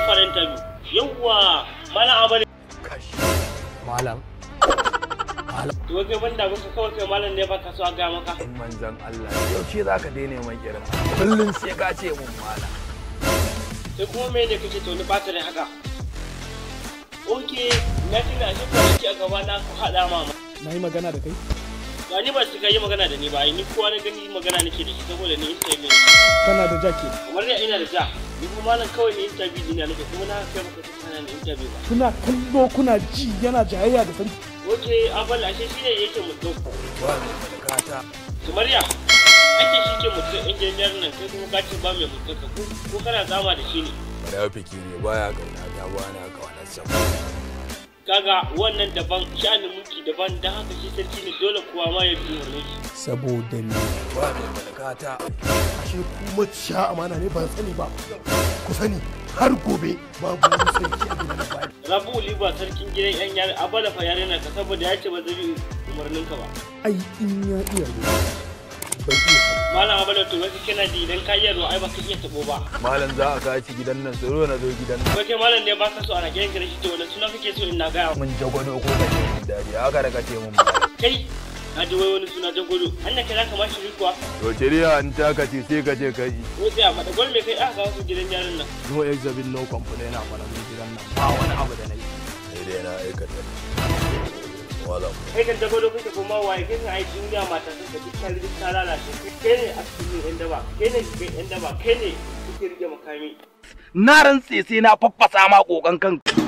fara interview yawwa malam abale malam to kai banda muka kawai kai malam ne baka so a ga maka in manzan Allah yaushe za ka daina mai irin kullum sai ka ce mun malam sai kuma me ne kake to ni ba ta da haka oke na tuna shi kwanaki a gaba na ku haɗa mama na yi magana da kai ga ni ba su ka yi magana da ni ba ni kowa na gani magana nake da shi saboda ni interview kana da jake kamar da ina da ja ni kuma malam kawai ni interview dina nake kuma na kai maka kana ni interview ba kuna kallo kuna ji yana jayayya da sarki oke abal ashe shi ne yake mutum ba mai malakata Sumariya, ake shi ke mutum injiniyar nan kai kuma ka ce ba mai mutum ka ko kana zama da shi ne. munafiki ne baya kauna ta ba na kaunar sa Kaga wannan daban sha'anin mulki daban don haka shi sarki ne dole kuwa ma ya bi wani shi. saboda ni ba mai malakata ashe ku maciya amana ne ban sani ba ku sani har gobe babu wani sarki a gidan nan ba Rabu Liba sarkin gidan yan yare abala fa yare na ka saboda ya ce ba zai bi umarnin ka ba. ai in ya iya ruwa bai iya sa Malam abala to wai kana ji idan ka iya ruwa ai ba ka iya tabo ba. malam za a kaci gidan nan tsoro na zo gidan nan Wai kai malam ne ba ka so ana gidan gare shi to wani suna kake so in na gaya mun jagwado ko ka ce mun dariya haka da ka ce mun malam kai na ji wai wani suna jagodo hanya kai za ka ma shi kuwa to shari'a in ta ka ce sai ka ce ka yi ko sai a faɗa gwal me kai aka kawo su gidan yarin nan. no exhibit no complain a fara mun gidan nan ba wani abu da na yi sai dai na aikata wala kai kan dago da kuka kuma waye kai kan aiki duniya mata sun ka dukkan duk ta lalace kai ne a cikin yan daba kai ne cikin yan daba kai ne kuke rike makami na rantse sai na faffasa ma kokan kan